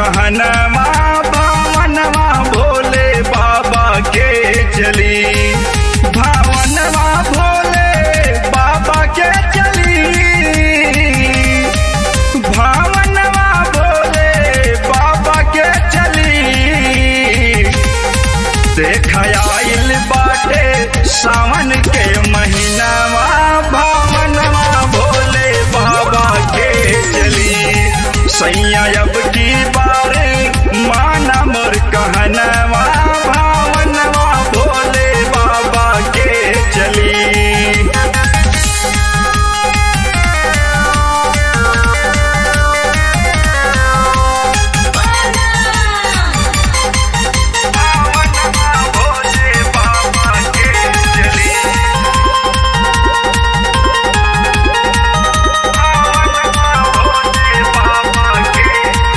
कहनवा भावनवा भोले बाबा के चली भावनवा भोले बाबा के चली भावनवा भोले बाबा के चली देखाइल बाटे सावन के महीनावा भावनवा भोले बाबा के चली सैया अब की बार माना मोर कहनवा भावनवा भोले बाबा के चली भावनवा भोले बाबा के चली भावनवा भोले बाबा के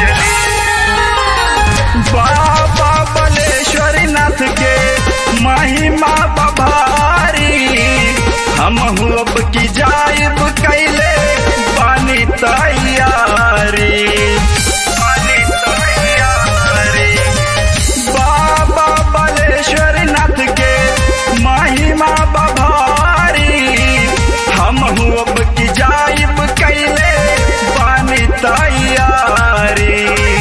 चली बाबा बलेश्वर नाथ के महिमा बभारी हम अब की जाइब कैले पानी तैयारी पानी तैयारी बाबा बलेश्वर नाथ के महिमा बभारी हम अब की जाइब कैले पानी तैयारी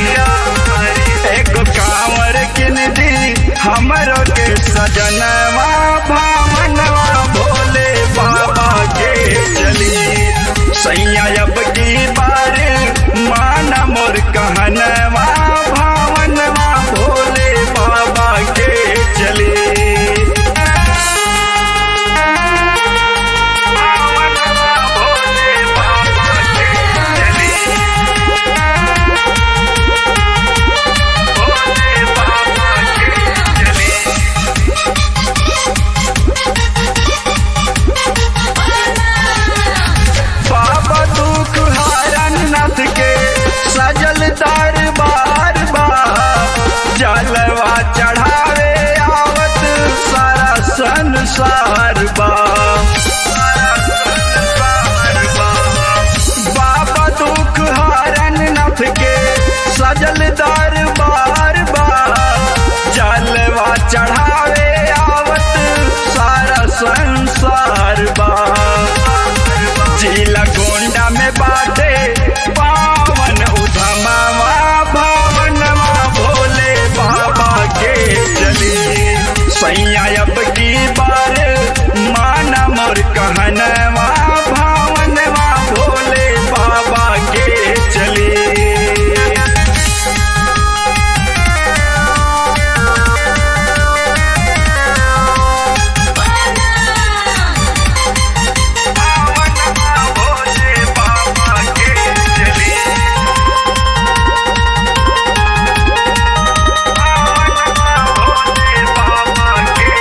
एक कांवर किन दी हमरो के सजनवा भावनवा भोले बाबा के चली सैया अब की बार माना मोर कहनवा भावनवा भोले बाबा के चली भावनवा भोले बाबा के चली भोले बाबा के चली बाबा दुख हारन नाथ के सजल दरबार बा जलवा चढ़ावे आवत सारा संसार बा बाबा दुख हारन नाथ के सजल दरबार बा जलवा चढ़ावे आवत सारा संसार बा जिला गोंडा में बाटे पावन उधमावा भावनवा भोले बाबा के चली सैया अब की बार माना मोर कहनवा भावनवा भोले बाबा के चली भावनवा भोले बाबा के चली भावनवा भोले बाबा के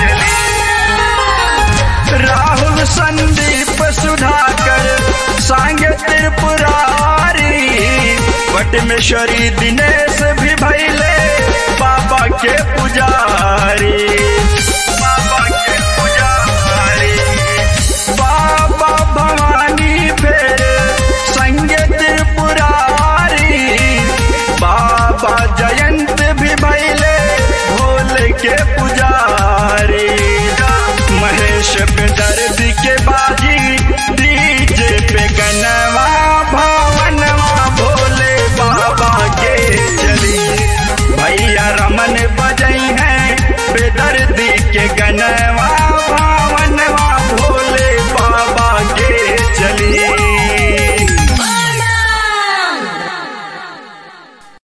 चली राहुल संदीप सुधाकर सांगे त्रिपुरारी वटमेश्वरी दिनेश भी भैले बाबा के पुजारी बाबा के पुजारी बाबा भवानी फेर संगे त्रिपुरारी बाबा जयंत भी भैले भोले के पुजारी महेश बेदर